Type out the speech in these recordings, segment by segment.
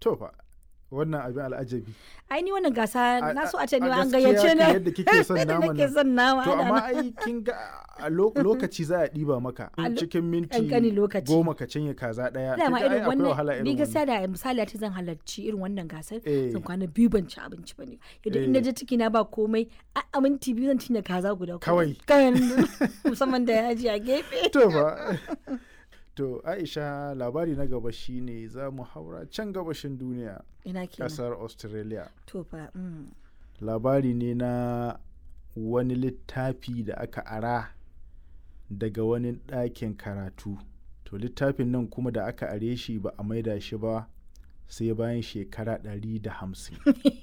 to fa wannan abin al'ajabi ai ni wannan gasa na so a ce ne a an gaskiya gayyace ka ne yadda kike son Yadda naman nake nan. son nama to ana amma nan. ai kin ga a lo- lokaci za a ɗiba maka A lo- cikin minti ƙanƙanin lokaci. goma ka cinye kaza ɗaya dama kin ga ai irin akwai wahala wannan ni irin gaskiya wannan da misali a ce zan halarci irin wannan gasar Eh. zan kwana biyu ban ci abinci ba ne yadda in Eh. je ciki na ba komai a a minti biyu zan cinye kaza guda kuma. Kawai. kawai musamman da yaji a gefe to fa to Aisha labari na gaba shine za mu haura can gabashin duniya ina kenan ƙasar Australia to fa mm. labari ne na wani littafi da aka ara daga wani ɗakin karatu to littafin nan kuma da aka are shi ba a maida shi ba sai bayan shekara ɗari da hamsin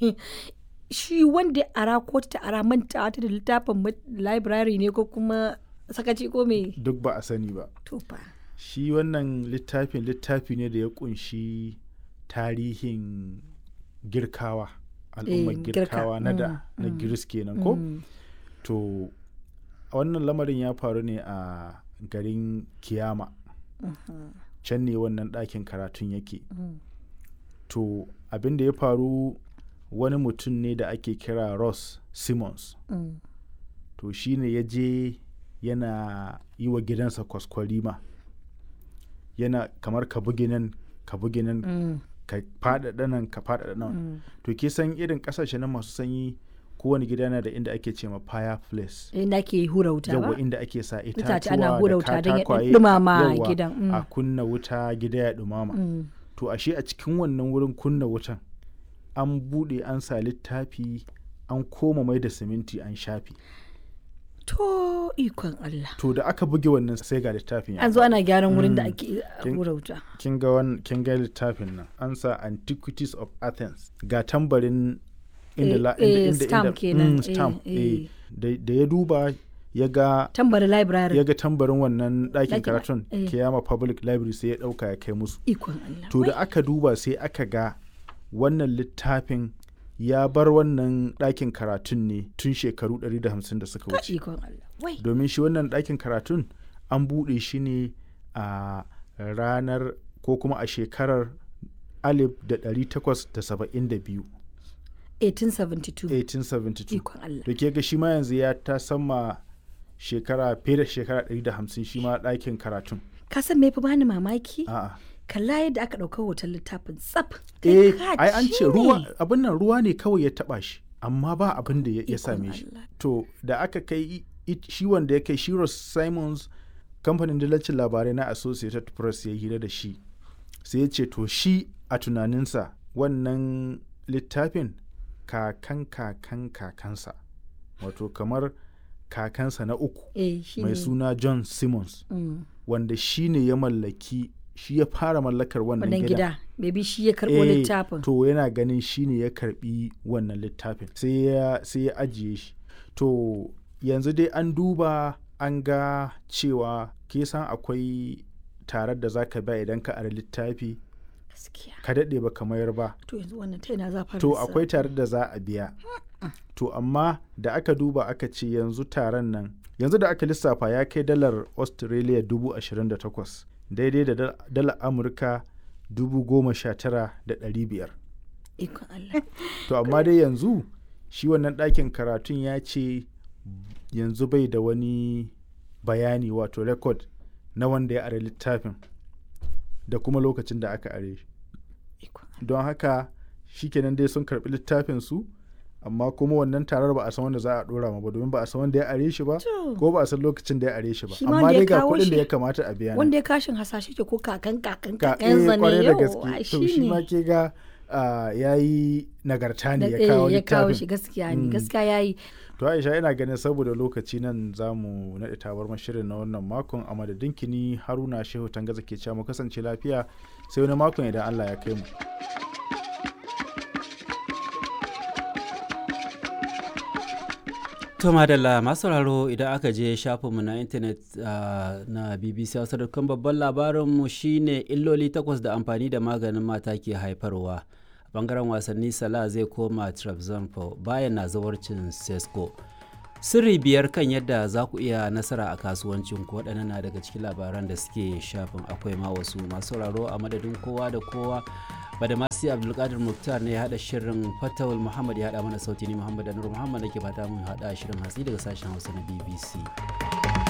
shi wanda ya ara ko ta ara manta ta da littafin ma- library ne ko kuma sakaci ko me duk ba a sani ba to fa shi wannan littafin littafi ne da ya kunshi tarihin girkawa al'ummar Eh, girka, girkawa na da mm, na mm, giris kenan ko Mm. to wannan lamarin ya faru ne a garin kiyama can ne wannan ɗakin karatun yake Mm. to abin da ya faru wani mutum ne da ake kira ross simmons Mm. to shi ne ya je yana yi wa gidansa kwaskwarima yana kamar ka bugi nan ka bugi nan Mm. ka faɗaɗa nan ka faɗaɗa nan Mm. to ke san irin ƙasashe na masu sanyi kowane gida yana da inda ake ce ma fireplace inda ke hura wuta ba yawa inda ake sa Itace itatuwa ana hura da wuta don ya katakwaye ɗumama yawa, gidan, mm. a kunna wuta gida ya ɗumama Mm. to ashe a cikin wannan wurin kunna wutan an buɗe an sa littafi an koma mai da siminti an shafi to ikon Allah to da aka buge wannan sai ga littafin ya an zo faɗi. ana gyaran wurin da Mm. ake Kin- hura wuta kin ga wan- kin ga littafin nan an sa antiquities of athens ga tambarin inda Eh, la, eh, inda, inda, stamp inda, kenan, mm, eh, stamp, eh. eh. Da, da ya duba ya ga tambari library ya ga tambarin wannan ɗakin Ɗakin- karatun eh. kiyama public library sai ya ɗauka ya kai musu ikon Allah to da Wai, aka duba sai aka ga wannan littafin ya bar wannan ɗakin karatun ne tun shekaru 150 da suka ka wuce ikon Allah wai domin shi wannan ɗakin karatun an buɗe shi ne a ranar ko kuma a shekarar 1872 1872 1872 ikon Allah da ke ga shi ma yanzu ya ta sama shekara fiye da shekara 150 shi ma ɗakin karatun ka san me fi bani mamaki a'a kalla yadda aka ɗauka hoton littafin tsaf eh Kai ka ai an ci ce ne. ruwa abin nan ruwa ne kawai ya taba shi amma ba abin da ya ya Ikon same shi Allah. to da aka kai i- i- shi wanda ya kai shi Ross Simons kamfanin dillacin labarai na Associated Press ya hira da shi sai ya ce to shi a tunaninsa wannan littafin kakan kakan kakansa wato kamar kakansa na uku eh shi mai ne suna John Simmons Mm. wanda shi ne ya mallaki shi ya fara mallakar wannan wannan gidan gida maybe shi ya karɓo Eh, littafin to yana ganin shi ne ya karbi wannan littafin sai ya sai ya ajiye shi to yanzu dai an duba an ga cewa ke san akwai tarar da zaka ba idan ka ara littafi gaskiya ka daɗe ba ka mayar ba to yanzu wannan ta ina za fara to sa- akwai tarar da za a biya to amma da aka duba aka ce yanzu taron nan yanzu da aka lissafa ya kai dalar australia dubu ashirin da takwas daidai da dal- dalar amurka dubu goma sha tara da ɗari biyar ikon Allah to amma dai yanzu shi wannan ɗakin karatun ya ce yanzu bai da wani bayani wato rekod na wanda ya are littafin da kuma lokacin da aka are shi ikon don haka shikenan dai sun karɓi littafin su amma kuma wannan tarar ba a san wanda za a ɗora ma ba domin ba a san wanda ya are shi ba To. ko ba a san lokacin da ya are shi ba Shi ma amma wanda ya dai ga kawo kuɗin da shi- ya kamata a biya ne. wanda ya kashin hasashe ke ko kakan kakan ka kakan eh, zane kwarai da yau gaske to shi ma ke ga ya yi nagarta ne ya kawo ya kawo littafin shi gaskiya ne Mm. gaskiya yayi To Aisha ina ganin saboda lokaci nan za mu naɗe tabar shirin na wannan makon a madadin kini Haruna Shehu Tangaza ke cewa mu kasance lafiya sai wani makon idan Allah ya kai mu. To madalla masu sauraro idan aka je shafinmu na intanet ah, na BBC Hausa dukkan babban labarinmu shine illoli takwas da amfani da maganin mata ke haifarwa. A bangaren wasanni Salah zai koma Trabzonspor bayan na zawarcin Sesko. Sirri biyar kan yadda za ku iya nasara a kasuwancin ku waɗannan na daga cikin labaran da suke shafin akwai ma wasu masu sauraro a madadin kowa da kowa badamasi abdulkadir muktar ne ya hada shirin fatawul muhammad ya hada mana sauti ni muhammad anur muhammad nake fata mun hada shirin hatsi daga sashen hausa na bbc